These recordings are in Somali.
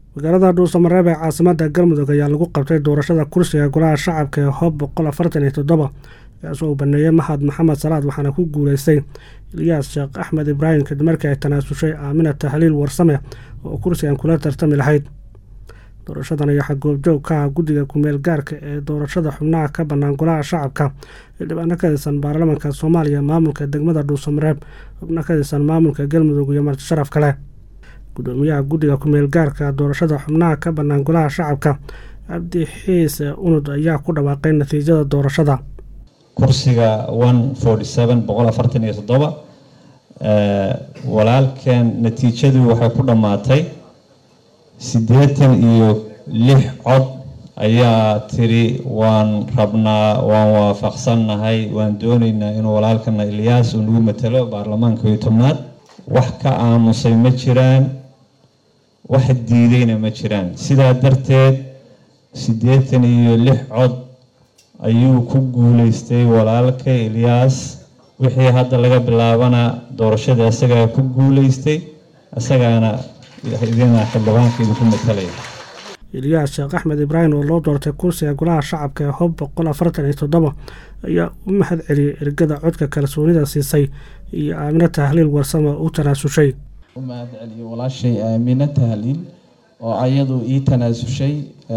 magaalada dhuusamareeb ee caasimada galmudug ayaa lagu qabtay doorashada kursiga golaha shacabka ee hoob boqol afartan iyo toddoba kaasoo uu baneeyey mahad maxamed salaad waxaana ku guuleystay ilyaas sheekh axmed ibraahim kadib markii ay tanaasushay aamina tahliil warsame oo kursigan kula tartami lahayd doorashadan ayaa xagoobjoog ka ah guddiga kumeel gaarka ee doorashada xubnaha ka bannaan golaha shacabka xildhibaano ka tirsan baarlamaanka soomaaliya maamulka degmada dhuusamareeb xubno ka tirsan maamulka galmudug iyo marti sharaf kale gudoomiyaha guddiga kumeel gaarka doorashada xubnaha ka bannaan golaha shacabka cabdi xiise unud ayaa ku dhawaaqay natiijada doorashada kursiga one forty seven boqol afartan iyo toddoba walaalkan natiijadu waxay ku dhammaatay siddeetan iyo lix cod ayaa tiri waan rabnaa waan waafaqsannahay waan doonaynaa inuu walaalkana ilyaas uu nagu matalo baarlamaanka iyo tobnaad wax ka aamusay ma jiraan wax diidayna ma jiraan sidaa darteed siddeetan iyo lix cod ayuu ku guuleystay walaalka ilyaas wixii hadda laga bilaabana doorashada isagaa ku guuleystay isagaana idina xildhibaanka idinku matalaya ilyaas sheekh axmed ibraahim oo loo doortay kursiga golaha shacabka ee hob boqol afartan iyo toddoba ayaa u mahad celiyey ergada codka kalsoonida siisay iyo aamino tahliil warsame u tanaasushay u mahad celiyey walaashay aamino tahliil oo ayadu ii tanaasushay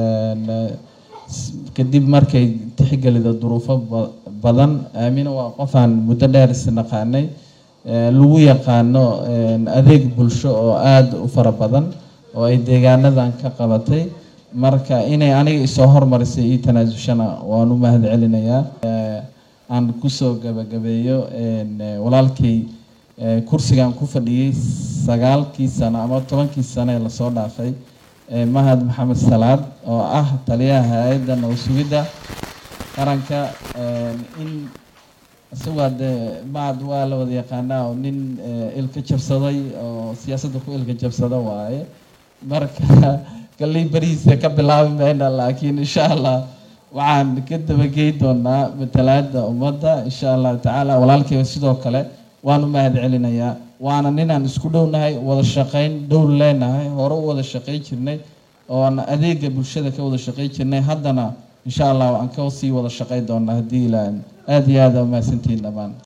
kadib markay tixgelida duruufo badan aamino waa qofaan muddo dheer isnaqaanay lagu yaqaano adeeg bulsho oo aada u fara badan oo ay deegaanadan ka qabatay marka inay aniga isoo hormarisay ii tanaasushana waan u mahad celinayaa aan kusoo gabagabeeyo walaalkay kursigan ku fadhiyey sagaalkii sano ama tobankii sano ee lasoo dhaafay mahad maxamed salaad oo ah taliyaha hay-adda nabad sugidda qaranka in isagoo dee mahad waa la wada yaqaanaa oo nin ilka jabsaday oo siyaasadda ku ilka jabsada waaye marka kalley berihiisa ka bilaabi mayna laakiin insha allah waxaan ka dabagey doonaa matalaada ummadda insha allahu tacaala walaalkeyga sidoo kale waan u mahad celinayaa waana ninaan isku dhownahay wada shaqeyn dhow leenahay hore u wada shaqey jirnay oon adeega bulshada ka wada shaqey jirnay haddana insha allah aan ka sii wada shaqey doonaa haddii ilaa aada iyo aada umahadsantihiin dhammaan